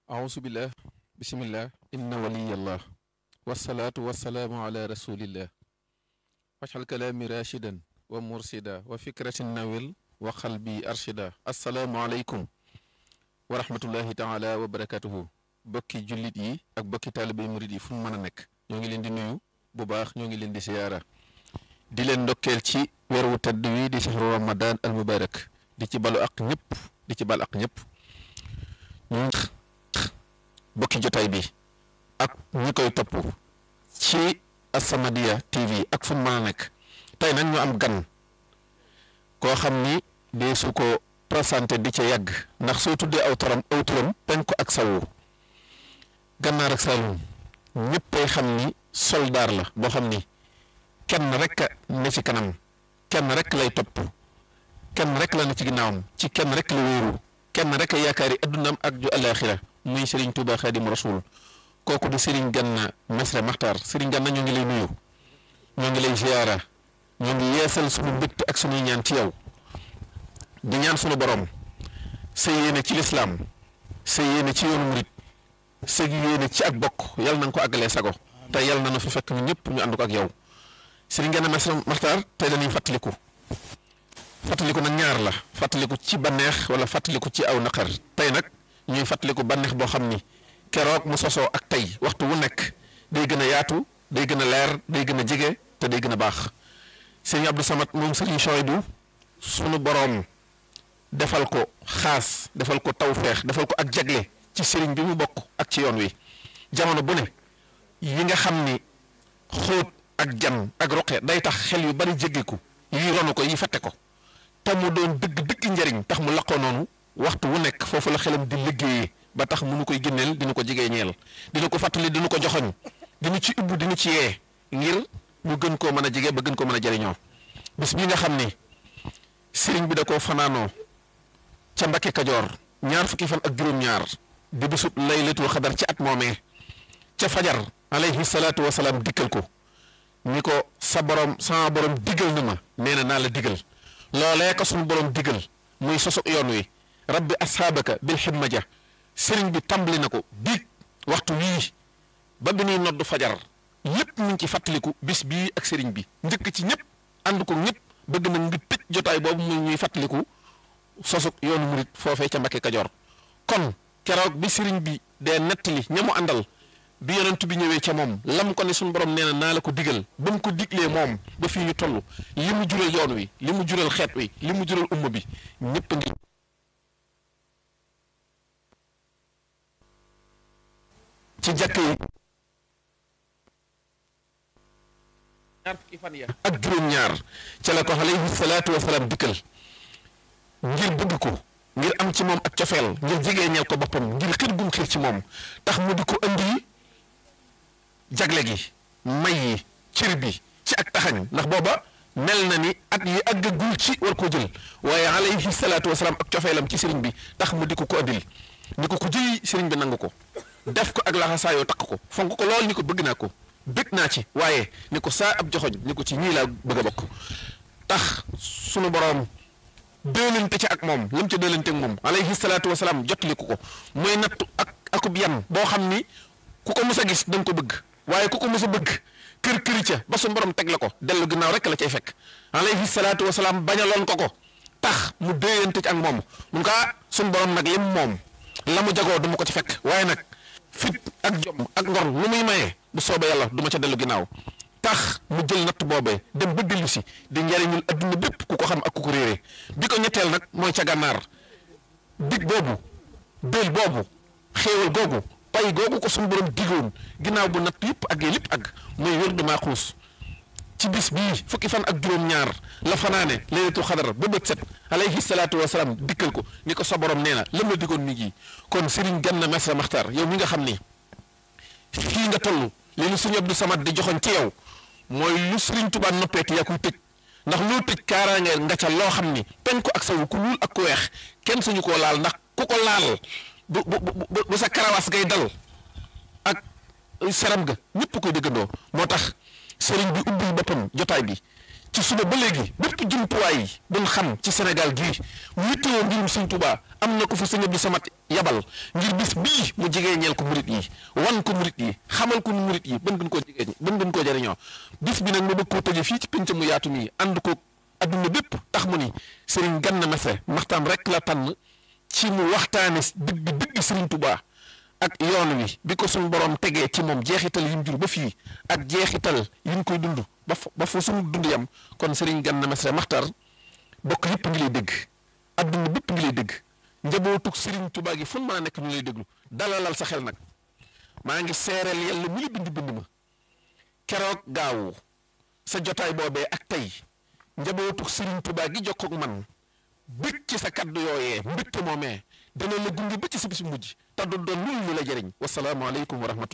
auzu billah bismillah inna waliyallah wasalaatu wasalaamu ala rasulillah wajxal kalaami rashidan wa mursida wa fikratin nawil wa xalbi arshida assalaamu aleykum wa rahmatullahi taala wa barakatuhu bokki jullit yi ak bokki taalibé murid yi fu mu mën a nekk ñoo ngi leen di nuyu bu baax ñoo ngi leen di siyaara di leen ndokkeel ci weer wu tedd wi di shahru ramadan al mubarak di ci balu ak ñëpp di ci bal ak ñëpp ñu bokki jotaay bi ak ñi koy topp ci As-Samadiyya TV ak fu mu mën a nekk tey nag ñu am gan koo xam ni dee su ko présenté di ca yàgg ndax soo tuddee aw taram aw turam penku ak sawu gànnaar ak Saalum ñëppay xam ni soldaar la boo xam ni kenn rek ne ci kanam kenn rek lay topp kenn rek la ne ci ginnaawam ci kenn rek la wéeru kenn rek a yaakaari addunaam ak ju alaaxira muy Serigne Touba Xaadimu Rasuul kooku di Serigne Ganna Messere Maxtaar Serigne Ganna ñoo ngi lay nuyu ñoo ngi lay ziyaara ñoo ngi yeesal sunu mbégte ak sunuy ñaan ci yow di ñaan sunu borom sa yéene ci lislaam sa yéene ci yoonu murit sa yéene ci ak bokk yal na nga ko àggalee sago te yal na nu fi fekk ñu ñëpp ñu ànd ko ak yow Serigne Ganna Messere Maxtaar tey dañuy fàttaliku fàttaliku nag ñaar la fàttaliku ci banneex wala fàttaliku ci aw naqar tey nag ñuy fàttaliku banneex boo xam ni keroog mu sosoo ak tey waxtu wu nekk day gën a yaatu day gën a leer day gën a jege te day gën a baax sëriñ Abdou Samad moom sëriñ Chouaïbou sunu boroom defal ko xaas defal ko tawfeex defal ko ak jagle ci sëriñ bi mu bokk ak ci yoon wi jamono bu ne yi nga xam ni xóot ak jan ak roqe day tax xel yu bari jéggiku yi ronu ko yi fette ko te mu doon dëgg dëgg njariñ tax mu laqoo noonu waxtu wu nekk foofu la xelam di liggéeyee ba tax mu nu koy génneel dina ko jigee ñeel dina ko fàttali dina ko joxoñ dina ci ubbu dina ci yee ngir ñu gën koo mën a jege ba gën koo mën a jariñoo bis bi nga xam ni sëriñ bi da koo fanaanoo ca Mbakke Kajoor ñaar fukki fan ak juróom-ñaar di bisub laylatul xadar ci at moomee ca fajar alayhi salaatu wa salaam dikkal ko ni ko sa borom sama borom digal na ma nee na naa la digal loolee ko suñu borom digal muy sosu yoon wi rabbi asxaabaka bil ximma ja sëriñ bi tàmbali na ko biig waxtu wii ba bi ñuy nodd fajar lépp mu ngi ci fàttaliku bis bii ak sëriñ bi njëkk ci ñëpp ànd ko ñëpp bëgg na ngi tëj jotaay boobu muy ñuy fàttaliku sosu yoonu murit foofee ca Mbakke Kajoor kon keroog bi sëriñ bi dee nettali ña mu àndal bi yonent bi ñëwee ca moom lam ko ne suñu borom nee na naa la ko digal ba mu ko diglee moom ba fii ñu toll li mu jural yoon wi li mu jural xeet wi li mu jural umma bi ñëpp a ngi ci jàkk yi ñaar fukki fan ya ak juróom-ñaar ca la ko alayhi salaatu wasalaam dikkal ngir bëgg ko ngir am ci moom ak cofeel ngir jegeeneel ko boppam ngir xir gum xir ci moom tax mu di ko andi jagle gi may yi cër bi ci ak taxañ ndax booba mel na ni at yi àggagul ci war koo jël waaye alayhi salaatu wasalaam ak cofeelam ci sëriñ bi tax mu di ko ko andil ni ko ko jëli sëriñ bi nangu ko def ko ak laxasaayoo takk ko fonk ko lool ni ko bëgg naa ko bëgg naa ci waaye ni ko saa ab joxoñ ni ko ci ñii laa bëgg a bokk tax sunu boroom dëlante ci ak moom lam ca dëlante ak moom alayhi salaatu wasalaam jotali ko ko mooy nattu ak akub yan boo xam ni ku ko mës a gis da nga ko bëgg waaye ku ko mës a bëgg kër këri ca ba su borom teg la ko dellu ginnaaw rek la cay fekk alayhi salaatu wasalaam bañaloon ko ko tax mu déyante ci ak moom mun kaa suñ borom nag lim moom la mu jagoo du ma ko ci fekk waaye nag fit ak jom ak ngor lu muy mayee bu soobee yàlla du ma ca dellu ginnaaw tax mu jël natt boobee dem ba dellu si di njariñul adduna bépp ku ko xam ak ku ko réeree bi ko ñetteel nag mooy ca gànnaar dig boobu déel boobu xéewal googu pay googu ko suñu borom digoon ginnaaw bu natt yëpp ak lépp ak mooy wér du maaxuus ci bis bii fukki fan ak juróom-ñaar la fanaane laylatul xadar ba bët set alayhi salaatu wa salaam dikkal ko ni ko sa borom nee na lam la digoon mi ngi kon Serigne Ganna Messere Maxtaar yow mi nga xam ni fii nga toll li lu Serigne Abdou Samad di joxoon ci yow mooy lu Serigne Touba noppeeti yaa koy tëj ndax loo tëj kaaraange nga ca loo xam ni penku ak sawu ku ñuul ak ku weex kenn suñu koo laal ndax ku ko laal bu bu bu bu sa karawaas ngay dal ak seram ga ñëpp koy dëggandoo moo tax sëriñ bi ubbil boppam jotaay bi ci suba ba léegi bépp jumtuwaay yi buñ xam ci Sénégal gii mu yittewoo mbirum sëñ Tuubaa am na ko fa sëñ Abdou Samad yabal ngir bis bii mu jigee ñeel ko murit yi wan ko murit yi xamal ko murit yi bën gën koo jigee bën gën koo jëriñoo bis bi nag ma bëgg koo tëje fii ci pénc mu yaatu nii ànd ko adduna bépp tax mu ni Serigne Ganna Messere maxtaan rek la tànn ci mu waxtaane dëgg dëgg Serigne Touba ak yoon wi bi ko suñu borom tegee ci moom jeexital yi mu jur ba fii ak jeexital yi mu koy dund ba fa ba fa suñu dund yam kon Serigne Ganna Messere maxtar bokk yëpp ngi lay dégg adduna bépp ngi lay dégg njabootug Serigne Touba gi fu mu mën a nekk ñu lay déglu dalalal sa xel nag maa ngi seereel yàlla mu la bind bind ma keroog gaawu sa jotaay boobee ak tey njabootug Serigne Touba gi jokkoog man bëgg ci sa kaddu yooyee mbégte moomee dana la gunge ba ci sa bis mujj te du doon lu la jëriñ wasalaamaaleykum wa rahmatullah